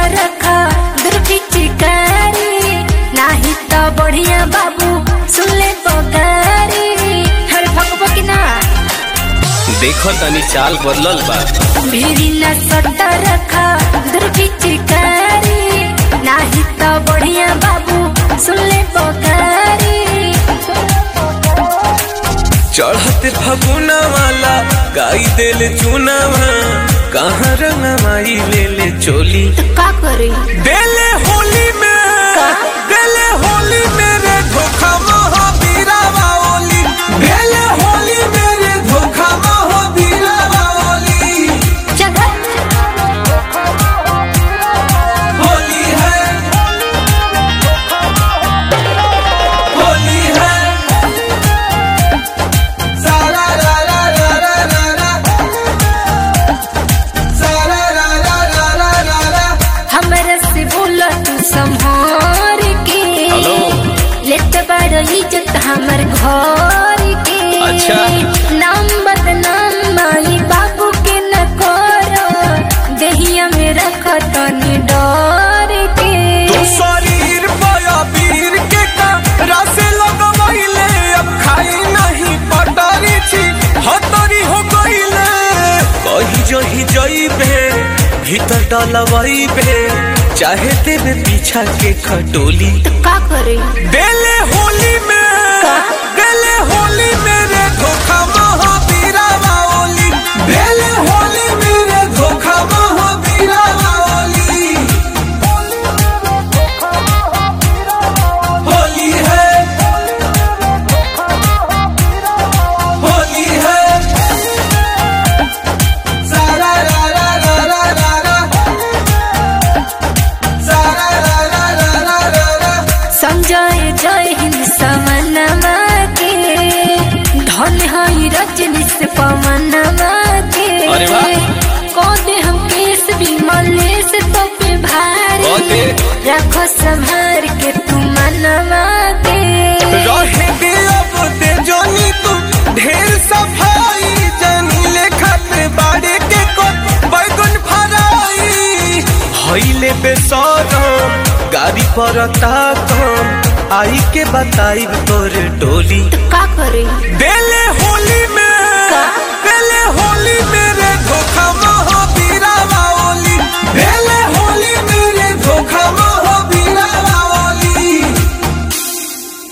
रखा दुर्गी चिकारी नाही तो बढ़िया बाबू सुन ले बगारी हर भगव की ना देखो तनी चाल बदलल बा मेरी न सट्टा रखा दुर्गी चिकारी नाही तो बढ़िया बाबू सुन ले बगारी चढ़ते फगुना वाला गाई देले चुनावा कहाँ रंगमाई ले ले चोली का करी देले होली में देले होली मेरे धोखा महा बीरा बाओली देले होली मेरे धोखा महा बीरा बाओली जगत होली है होली है सारा रा रा रा रा रा रा सारा रा रा रा रा रा रा हमरा से बोला तू संहार के हेलो। लेत बड़ इज्जत हमर घर के अच्छा। नाम बदनाम माई बाबू के न करो देहिया में रख तनी डर के तू शरीर पाया पीर के का रसे लगवैले अब खाई नहीं पटारी छी हतरी हो गईले कही जही जईबे भीतर डलवईबे चाहे देवे पीछा के खटोली का करे देले होली में देले होली मेरे धोखा महा बीरा बाओली देले होली मेरे धोखा महा बीरा बाओली होली है होली है सारा रा रा रा रा रा रा सारा रा रा रा रा रा रा संजय जय हिंद समनमा के धन हई रजनी से पवनमा के अरे वाह। को दे हम केस भी मले से तो पे भारी को दे। रखो संभार के तू मनवा के रहेगे अब ते जानी तू ढेर सफाई जानी ले खाते बाड़े के को बैगन फराई हईले बेसरम गाड़ी पर ताकम आई के बताई तोर टोली का करे देले होली